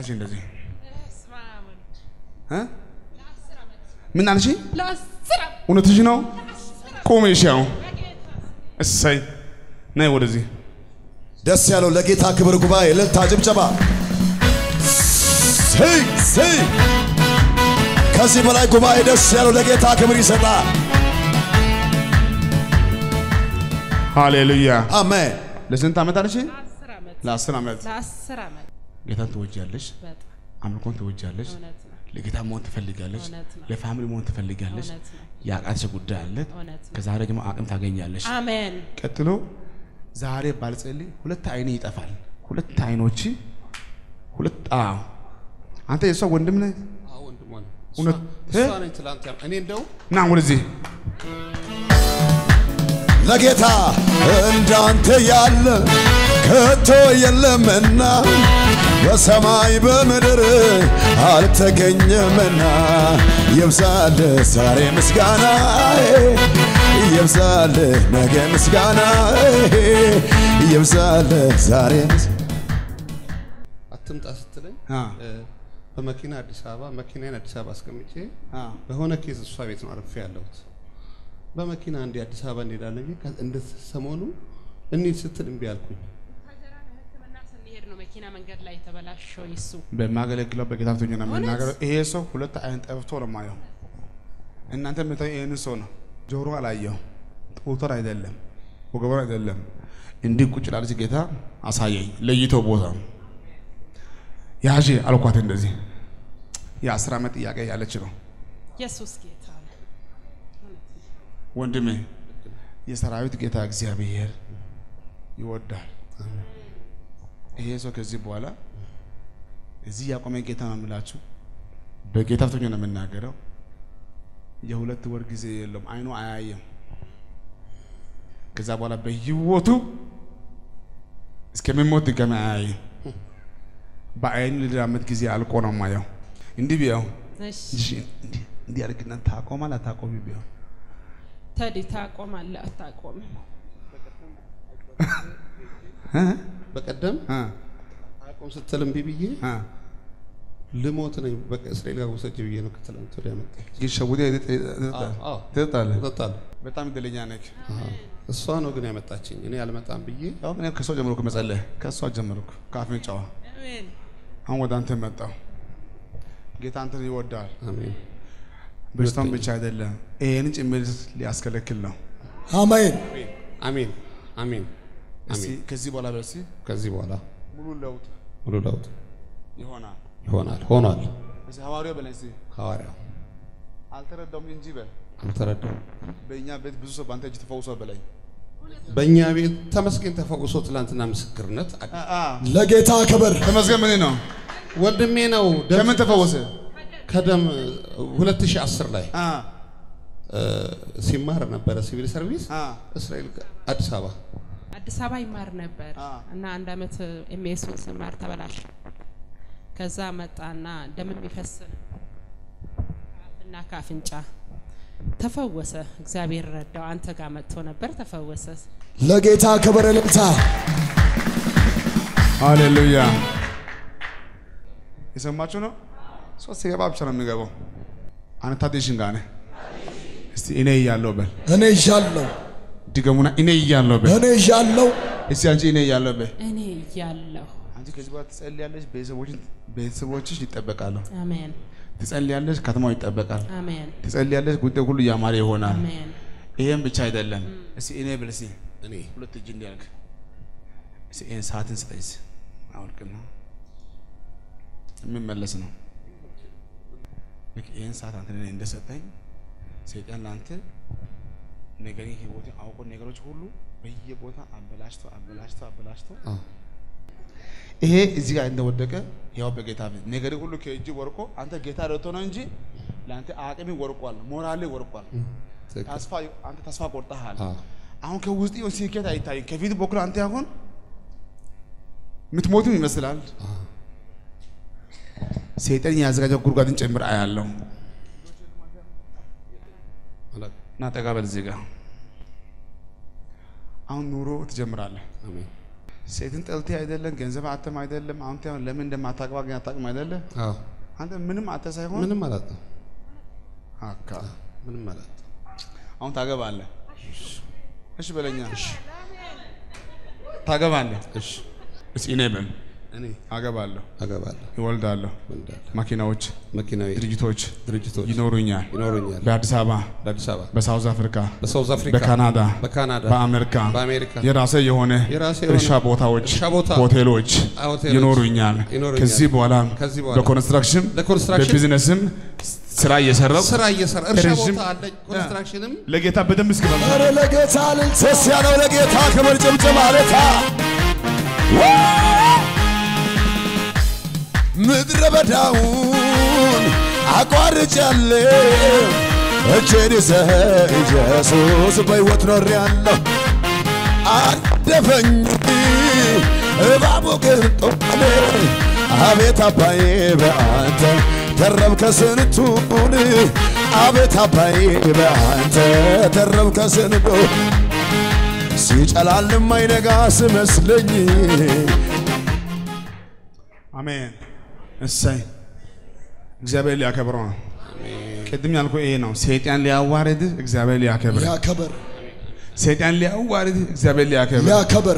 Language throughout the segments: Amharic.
ያዥ እንደዚህ እ? ምን አልሽ? እውነትሽ ነው። ቁሚ። እሺ አሁን እሰይ ነይ ወደዚህ ደስ ያለው ለጌታ ክብር ጉባኤ እልልታ ጭብጨባ። ስይ ስይ ከዚህ በላይ ጉባኤ ደስ ያለው ለጌታ ክብር ይሰጣል። ሃሌሉያ። አሜን። ለስንት ዓመት አለሽ? አስር ዓመት ለአስር ዓመት ለአስር ዓመት ጌታን ትወጃለሽ፣ በጣም አምልኮን ትወጃለሽ፣ እውነት ነው ለጌታ መሆን ትፈልጋለች፣ እውነት ነው። ለፋሚሊ መሆን ትፈልጋለች። እውነት ነው የአቃትሽ ጉዳይ አለ። እውነት ነው። ከዛሬ ደግሞ አቅም ታገኛለሽ። አሜን ቀጥሎ ዛሬ ባልጸልይ ሁለት አይኔ ይጠፋል። ሁለት አይኖች ሁለት አዎ፣ አንተ የሷ ወንድም ነህ። እውነት እ? እኔ እንደው ና ወደዚህ ለጌታ እንዳንተ ያለ ከቶ የለምና በሰማይ በምድር አልተገኘምና ይብዛል ዛሬ ምስጋና ይብዛል ነገ ምስጋና ይብዛል ዛሬ ምስ አትምጣ ስትለኝ አ እ፣ በመኪና አዲስ አበባ መኪናዬን አዲስ አበባ አስቀምጬ አ በሆነ ኬዝ እሷ ቤት ነው አርፌ ያለሁት። በመኪና እንዲ አዲስ አበባ እንሄዳለን ብዬ ከ- እንደ ሰሞኑ እንሂድ ስትል እምቢ አልኩኝ። ሕክምና ስንሄድ ነው መኪና መንገድ ላይ የተበላሸው ይሱ በማገለግለው በጌታ ፊት ሆኜ ነው የምናገረው። ይሄ ሰው ሁለት አይን ጠፍቶ ነው የማየው። እናንተ የምታዩ ይህንን ሰው ነው። ጆሮ አላየው፣ ጡቶን አይደለም፣ ወገቡን አይደለም። እንዲህ ቁጭ ላለች ጌታ አሳየኝ፣ ለይቶ ቦታ ያዥ አልኳት። እንደዚህ የአስር ዓመት ጥያቄ ያለች ነው ኢየሱስ ጌታ ነው ወንድሜ። የሰራዊት ጌታ እግዚአብሔር ይወዳል። ይሄ ሰው ከዚህ በኋላ እዚህ ያቆመ ጌታ ነው የምላችሁ። በጌታ ፊት ሆኜ ነው የምናገረው። የሁለት ወር ጊዜ የለውም፣ አይኑ አያየም። ከዛ በኋላ በህይወቱ እስከሚሞት ድጋሚ አያይም። በአይኑ ልዳመት ጊዜ አልቆ ነው ማየው። እንዲህ ቢያው እሺ እሺ፣ እንዲህ እንዲህ አድርግና ታቆማል አታቆሚ ቢያው ተዲ ታቆማለህ አታቆምም እ? በቀደም እ? አቆም ስትል እምቢ ብዬ እ? ልሞት ነኝ በቃ እስራኤል ጋር ውሰጅ ብዬ ነው ከትላንት ወዲያ መጣኝ። ግን ሸውደህ አዎ፣ አዎ። ትጠጣለህ። እጠጣለሁ። በጣም እድለኛ ነህ። አዎ። እሷ ነው ግን ያመጣችኝ። እኔ አልመጣም ብዬ ያው እኔ ከሷ ጀመርኩ መጸለይ፣ ከሷ ጀመርኩ ከአፍንጫዋ። አሜን አሁን ወደ አንተ መጣሁ። ጌታ አንተን ይወዳል። አሜን። በሽታውን ብቻ አይደለም፣ ይሄንን ጭምር ሊያስከለክል ነው። አሜን። አሜን አሜን እስቲ አሜን። ከዚህ በኋላ በሲ ከዚህ በኋላ ሙሉ ለውጥ ሙሉ ለውጥ ይሆናል። ይሆናል ሆኗል። እስቲ ሐዋርያው በላይ እስቲ ሐዋርያው አልተረዳውም እንጂ በል አልተረዳም። በእኛ ቤት ብዙ ሰው በአንተ እጅ ተፈውሷል በላይ በእኛ ቤት ተመስገን ተፈውሶ ትላንትና ምስክርነት አለ። ለጌታ ክብር ተመስገን። ምን ነው ወንድሜ ነው ደም ከምን ተፈወሰ? ከደም 2010 ላይ አ እ፣ ሲማር ነበረ ሲቪል ሰርቪስ አ እስራኤል አዲስ አበባ አዲስ አበባ ይማር ነበር አ። እና አንድ አመት ኤምኤሱን ስማር ተበላሸ። ከዛ መጣና ደም የሚፈስ ከአፍና ከአፍንጫ ተፈወሰ። እግዚአብሔር ረዳው። አንተ ጋር መጥቶ ነበር ተፈወሰ። ለጌታ ክብር እልልታ። ሃሌሉያ። የሰማችሁ ነው። ሶስት ሲገባ ብቻ ነው የሚገባው። አንተ ታዲሽን ጋር ነህ። እስቲ እኔ እያለሁ በል እኔ እዣለሁ፣ ድገሙና፣ እኔ እያለሁ በል እኔ እዣለሁ። እስቲ አንቺ እኔ እያለሁ በል እኔ እያለሁ አንቺ ከዚህ በኋላ ትጸልያለሽ፣ ቤተሰቦችን ቤተሰቦችሽ ይጠበቃሉ። አሜን ትጸልያለሽ፣ ከተማው ይጠበቃል። አሜን ትጸልያለሽ፣ ጉዳይ ሁሉ ያማረ ይሆናል። አሜን ይሄም ብቻ አይደለም። እስቲ እኔ በል እስቲ እኔ ሁለት እጅ እንዲያርግ እስቲ ይሄን ሰዓትን ስጠኝ እስቲ አውልቅና የሚመለስ ነው። ልክ ይህን ሰዓት አንተ ለእኔ እንደሰጠኝ ሰይጣን ለአንተ ነገር ህይወት አውቆ ነገሮች ሁሉ በየቦታ አበላሽቶ አበላሽቶ አበላሽቶ አዎ። ይሄ እዚህ ጋር እንደወደቀ ያው በጌታ ፊት ነገር ሁሉ ከእጅ ወርቆ አንተ ጌታ ረድቶ ነው እንጂ ለአንተ አቅሚ ወርቋል፣ ሞራሌ ወርቋል። ትክክል። ተስፋ አንተ ተስፋ ቆርጠሃል። አዎ። አሁን ከውስጥ የሆነ ስኬት አይታይም። ከፊት በኩል አንተ አሁን የምትሞትም ይመስላል። ሰይጣን ያዘጋጀው ጉድጓድን ጭምር አያለው። አላውቅም። እና ጠጋ በል እዚህ ጋር አሁን ኑሮ ትጀምራለህ። አሜን ሴትን ጠልቴ አይደለም፣ ገንዘብ አተም አይደለም። አንተ ያው ለምን እንደማታግባ ግን አታውቅም አይደለ? አዎ አንተ ምንም አተ ሳይሆን ምንም ማለት ነው። አካ ምንም ማለት ነው። አሁን ታገባለህ። እሺ በለኛ። ታገባለህ። እሺ እስኪ እኔ በል እኔ አገባለሁ፣ አገባለሁ፣ ይወልዳለሁ፣ ወልዳለሁ፣ መኪናዎች፣ መኪናዊ ድርጅቶች ድርጅቶች ይኖሩኛል። ይኖሩኛል። በአዲስ አበባ፣ በአዲስ አበባ፣ በሳውዝ አፍሪካ፣ በሳውዝ አፍሪካ፣ በካናዳ፣ በካናዳ፣ በአሜሪካ በአሜሪካ የራሴ የሆነ የራሴ የሆነ እርሻ ቦታዎች፣ እርሻ ቦታ፣ ሆቴሎች ሆቴሎች ይኖሩኛል። ይኖሩኛል። ከዚህ በኋላ ከዚህ በኋላ በኮንስትራክሽን ለኮንስትራክሽን በቢዝነስም ስራ እየሰራው ስራ እየሰራ እርሻ ረዥም- ቦታ አለኝ። ኮንስትራክሽንም ለጌታ በደንብ እስኪበል ኧረ ለጌታ ልልሰስ ያለው ለጌታ ክብር ጭምጭም አለታ ምድረ በዳውን አቋርጫለሁ እጄን ይዘህ ኢየሱስ በሕይወት ኖሬአለሁ አደፈኝ እባቡ ቅንጦኔ አቤት አባዬ በአንተ ተረብከ ስንቱን አቤት አባዬ በአንተ ተረብከ ስንቱ ሲጨላልም አይነጋ ስመስለኝ አሜን። እሰይ እግዚአብሔር ሊያከብረው ነው። ቅድም ያልኩ ይሄ ነው። ሰይጣን ሊያዋርድ እግዚአብሔር ሊያከብር፣ ያከበር ሰይጣን ሊያዋርድ እግዚአብሔር ሊያከብር ያከበር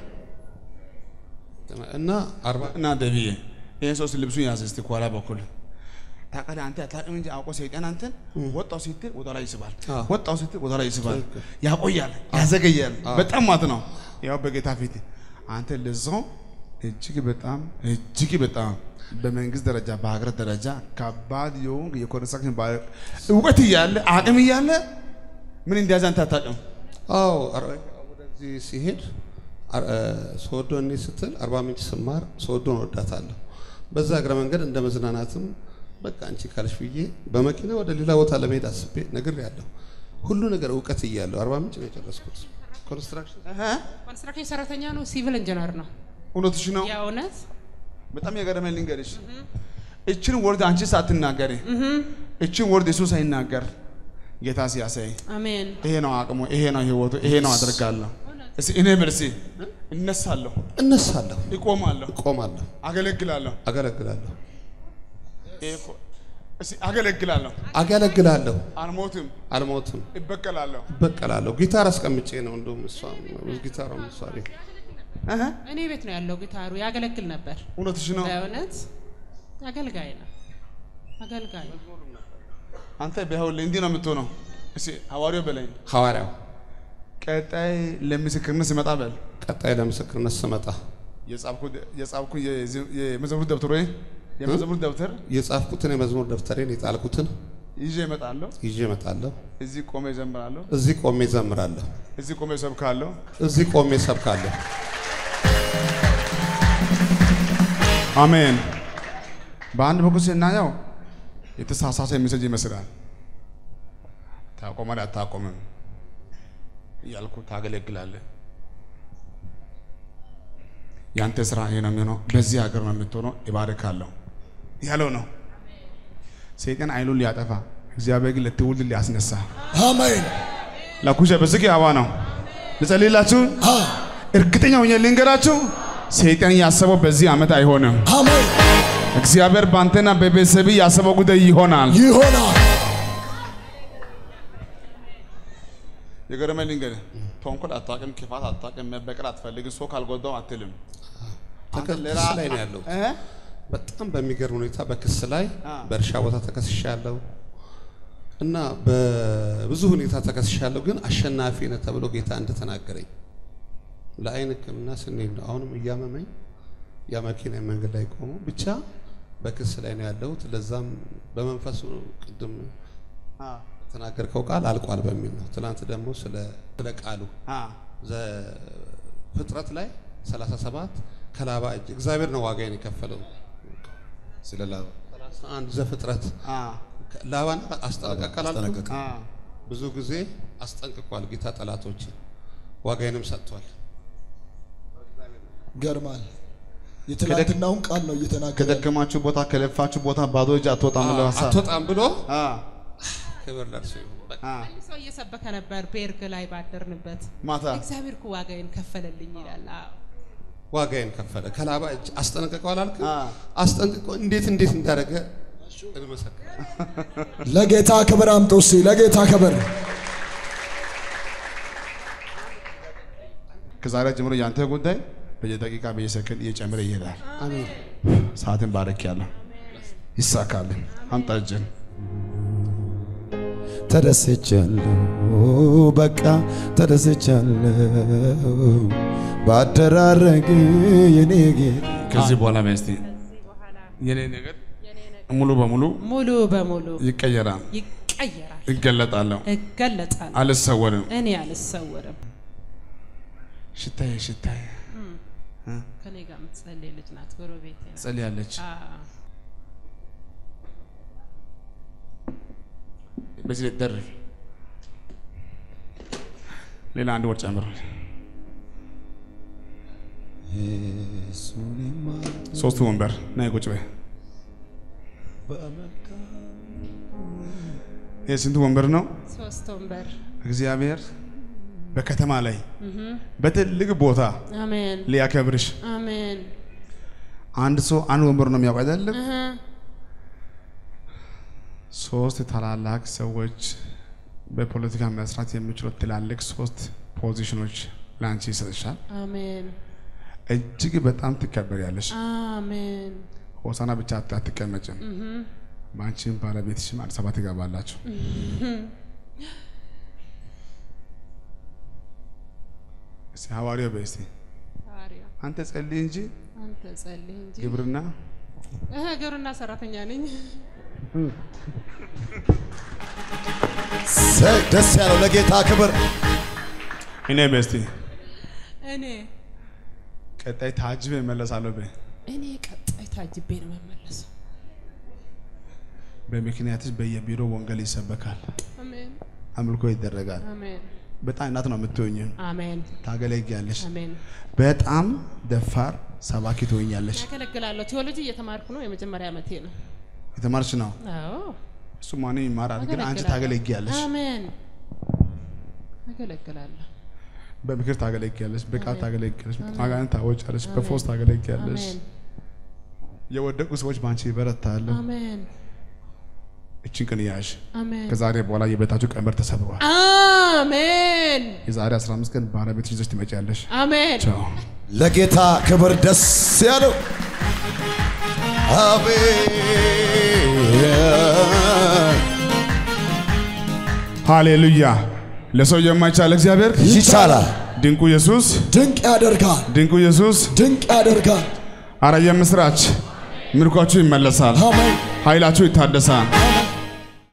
እና አርባ እና ደብዬ ይህን ሰው ልብሱን ያዘ እስቲ ከኋላ በኩል ታውቃለህ። አንተ አታውቅም እንጂ አውቆ ሰይጣን አንተን ወጣው ስትል ወደ ላይ ይስባል፣ አዎ። ወጣው ስትል ወደ ላይ ይስባል፣ ያቆያል፣ ያዘገያል። በጣም ማለት ነው። ያው በጌታ ፊት አንተ ለዛው እጅግ በጣም እጅግ በጣም በመንግስት ደረጃ በሀገር ደረጃ ከባድ የሆንክ የኮንስትራክሽን ባለ እውቀት እያለ አቅም እያለ ምን እንደያዘ አንተ አታውቅም። አዎ አር- ወደዚህ ሲሄድ አር- እ፣ ሶዶ እኔ ስትል አርባ ምንጭ ስማር ሶዶን ወዳታለሁ። በዛ እግረ መንገድ እንደ መዝናናትም በቃ አንቺ ካልሽ ብዬ በመኪና ወደ ሌላ ቦታ ለመሄድ አስቤ ነግሬያለሁ። ሁሉ ነገር እውቀት እያለሁ አርባ ምንጭ ነው የጨረስኩት ኮንስትራክሽን። ኮንስትራክሽን ሰራተኛ ነው፣ ሲቪል ኢንጂነር ነው። እውነትሽ ነው። የእውነት በጣም የገረመኝ ልንገርሽ፣ እችን ወርድ አንቺ ሳትናገሪ እችን ወርድ እሱ ሳይናገር ጌታ ሲያሳይ አሜን። ይሄ ነው አቅሙ፣ ይሄ ነው ህይወቱ፣ ይሄ ነው አደርጋለሁ። እስቲ እኔ በርሲ እነሳለሁ፣ እነሳለሁ፣ እቆማለሁ፣ እቆማለሁ፣ አገለግላለሁ። አገለግላለሁ፣ ይሄ እኮ እስቲ አገለግላለሁ፣ አገለግላለሁ፣ አልሞትም፣ አልሞትም፣ እበቀላለሁ። እበቀላለሁ። ጊታር አስቀምጬ ነው እንደውም እሷ ጊታሯ ምሳሌ እህ እኔ ቤት ነው ያለው ጊታሩ። ያገለግል ነበር። እውነትሽ ነው። በእውነት አገልጋይ ነው። አገልጋይ አንተ ቢሆን እንዲህ ነው የምትሆነው። እስቲ ሐዋርያው በለኝ ሐዋርያው ቀጣይ ለምስክርነት ስመጣ በል ቀጣይ ለምስክርነት ስመጣ የጻፍኩ የጻፍኩ የዚ- የመዘሙር ደብተር ወይ የመዘሙር ደብተር የጻፍኩትን የመዝሙር ደብተሬን የጣልኩትን ይዤ እመጣለሁ። ይዤ እመጣለሁ። እዚህ ቆሜ እዘምራለሁ። እዚህ ቆሜ ዘምራለሁ። እዚህ ቆሜ እሰብካለሁ። እዚህ ቆሜ ሰብካለሁ። አሜን። በአንድ በኩል ስናየው የተሳሳተ ሜሴጅ ይመስላል። ታቆማለህ አታቆምም እያልኩ ታገለግላለህ። ያንተ ስራ ይሄ ነው የሚሆነው፣ በዚህ ሀገር ነው የምትሆነው፣ ይባርካለሁ ያለው ነው። ሰይጣን አይኑን ሊያጠፋ እግዚአብሔር ግን ለትውልድ ሊያስነሳ አሜን ላኩሸ በዝግ አባ ነው ልጸልይላችሁ። እርግጠኛ ሆኜ ልንገራችሁ፣ ሰይጣን ያሰበው በዚህ ዓመት አይሆንም። አሜን እግዚአብሔር ባንተና በቤተሰብ ያሰበው ጉዳይ ይሆናል። ይሆናል የገረመኝ ልንገርህ፣ ተንኮል አታውቅም፣ ክፋት አታውቅም፣ መበቀል አትፈልግም፣ ሰው ካልጎዳው አትልም። አንተ ክስ ለራ- ላይ ነው ያለሁት። እ? በጣም በሚገርም ሁኔታ በክስ ላይ አ። በእርሻ ቦታ ተከስሻለሁ እና በብዙ ሁኔታ ተከስሻለሁ። ግን አሸናፊ ነህ ተብሎ ጌታ እንደተናገረኝ ለአይን ሕክምና ስንሄድ ነው አሁንም እያመመኝ ያ መኪና መንገድ ላይ ቆሞ ብቻ በክስ ላይ ነው ያለሁት። ለዛም በመንፈሱ ቅድም አ የተናገርከው ቃል አልቋል በሚል ነው። ትናንት ደግሞ ስለ ስለ ቃሉ አ ዘ- ፍጥረት ላይ 37 ከላባ እጅ እግዚአብሔር ነው ዋጋዬን የከፈለው። ስለ ላባ 31 ዘፍጥረት አ ላባን አስጠነቀቀ አላልኩም? አስጠነቀቀ። አ ብዙ ጊዜ አስጠንቅቋል ጌታ ጠላቶች ዋጋዬንም ሰጥቷል። ገርማል የትናንትናውን ቃል ነው እየተናገረ ያለው። ከደከማችሁ ቦታ ከለፋችሁ ቦታ ባዶ እጅ አትወጣም ብለው ሀሳብ አትወጣም ብሎ አ ክብር ለእርሱ ይሁን። በቃ አ ሰው እየሰበከ ነበር ቤርግ ላይ ባደርንበት ማታ እግዚአብሔር እኮ ዋጋዬን ከፈለልኝ ይላል። አዎ ዋጋዬን ከፈለ። ከላባ እጅ አስጠነቀቀው አላልክም? አ። አስጠንቅቆ እንዴት እንዴት እንዳደረገ እንመሰክር። ለጌታ ክብር አምጡ እስቲ ለጌታ ክብር ከዛሬ ጀምሮ ያንተ ጉዳይ በየደቂቃ በየሰከንድ እየጨመረ ይሄዳል። አሜን። ሰዓትን ባረክ ያለ ይሳካልን። አምጣ እጅን ተደስቻለሁ በቃ ተደስቻለሁ ባደራረግ የኔ ጌታ ከዚህ በኋላ በስቲ የኔ ነገር ሙሉ በሙሉ ሙሉ በሙሉ ይቀየራል፣ ይቀየራል፣ ይገለጣለሁ፣ እገለጣለሁ። አልሰወርም። እኔ አልሰወርም። ሽታዬ ሽታዬ ከኔ ጋር የምትጸልይ ልጅ ናት፣ ጎረቤቴ ናት። ጸልያለች። አዎ። በዚህ ላይ ደርብ ሌላ አንድ ወር ጨምር። ሶስቱ ወንበር ናይ ቁጭ በይ። ይህ ስንቱ ወንበር ነው? ሶስት ወንበር። እግዚአብሔር በከተማ ላይ በትልቅ ቦታ አሜን ሊያከብርሽ አሜን። አንድ ሰው አንድ ወንበር ነው የሚያውቅ አይደለም? እህ፣ ሶስት ታላላቅ ሰዎች በፖለቲካ መስራት የሚችሉ ትላልቅ ሶስት ፖዚሽኖች ለአንቺ ይሰጥሻል። አሜን እጅግ በጣም ትከበሪያለሽ። አሜን። ሆሳና ብቻ አት- አትቀመጭም። በአንቺም ባለቤትሽም አዲስ አበባ ትገባላችሁ። እስቲ ሐዋርያው በይ እስቲ ሐዋርያ አንተ ጸልይ እንጂ አንተ ጸልይ እንጂ ግብርና እህ፣ ግብርና ሰራተኛ ነኝ። ሰ- ደስ ያለው ለጌታ ክብር እኔ በይ እስቲ እኔ ቀጣይ ታጅበ እመለሳለሁ በይ። እኔ ቀጣይ ታጅቤ ነው የምመለሰው። በምክንያትሽ በየቢሮ ወንጌል ይሰበካል፣ አሜን አምልኮ ይደረጋል። አሜን በጣም እናት ነው የምትሆኝ፣ አሜን ታገለግያለሽ። አሜን። በጣም ደፋር ሰባኪ ትሆኛለሽ። ያገለግላለሁ። ቴዎሎጂ እየተማርኩ ነው። የመጀመሪያ ዓመቴ ነው። የተማርሽ ነው አዎ እሱ ማንም ይማራል፣ ግን አንቺ አገለግላለሁ። ታገለግያለሽ። አሜን አገለግላለሁ። በምክር ታገለግያለሽ፣ በቃል አሜን። ታገለግያለሽ፣ አሜን። አጋንንት ታወጫለሽ፣ አሜን። በፎስ ታገለግያለሽ። አሜን የወደቁ ሰዎች በአንቺ ይበረታሉ። አሜን እችን ቀን ያዥ። አሜን ከዛሬ በኋላ የቤታችሁ ቀንበር ተሰብሯል። አሜን የዛሬ 15 ቀን ባለቤትሽ ይዘሽ ትመጪያለሽ። አሜን ቻው። ለጌታ ክብር ደስ ያለው አቤት ሃሌሉያ! ለሰው የማይቻል እግዚአብሔር ይቻላል ድንቁ ኢየሱስ ድንቅ ያደርጋል ድንቁ ኢየሱስ ድንቅ ያደርጋል አረ የምስራች ምርኳችሁ ይመለሳል፣ አሜን ኃይላችሁ ይታደሳል፣ አሜን